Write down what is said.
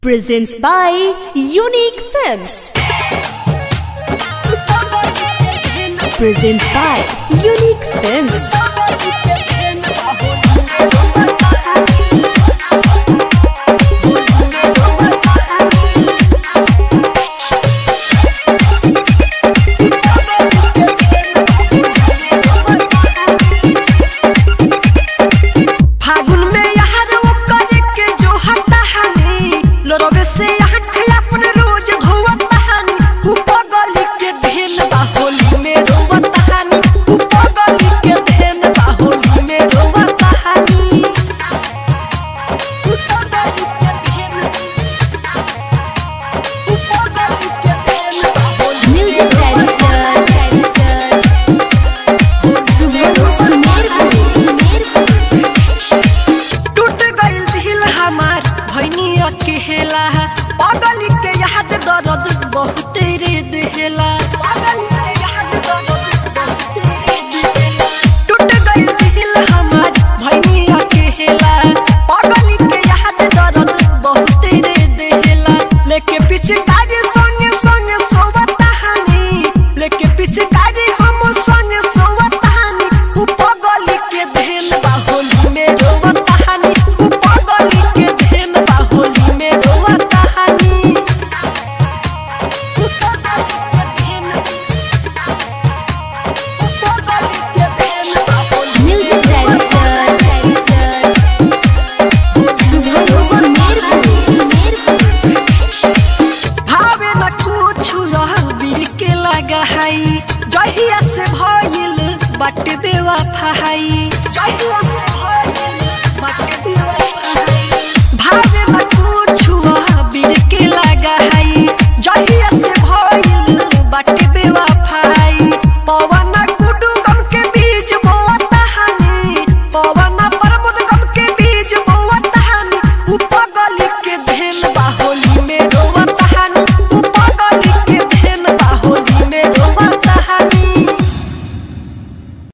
presents by Unique Films. Presents by Unique Films. फागुन में यार वो करे के जो हता हनी लोरवे से यहाँ के अपन रोज धोवता हनी ऊ पगली के धेन बा होली में रोवता हनी ऊ पगली के धेन बा होली में रोवता हनी ऊ पगली के धेन ऊ पगली के धेन बा होली Music director, टूट गइल दिल हमार भैनी अकेला पगली के याद दर्द बहुत रे देला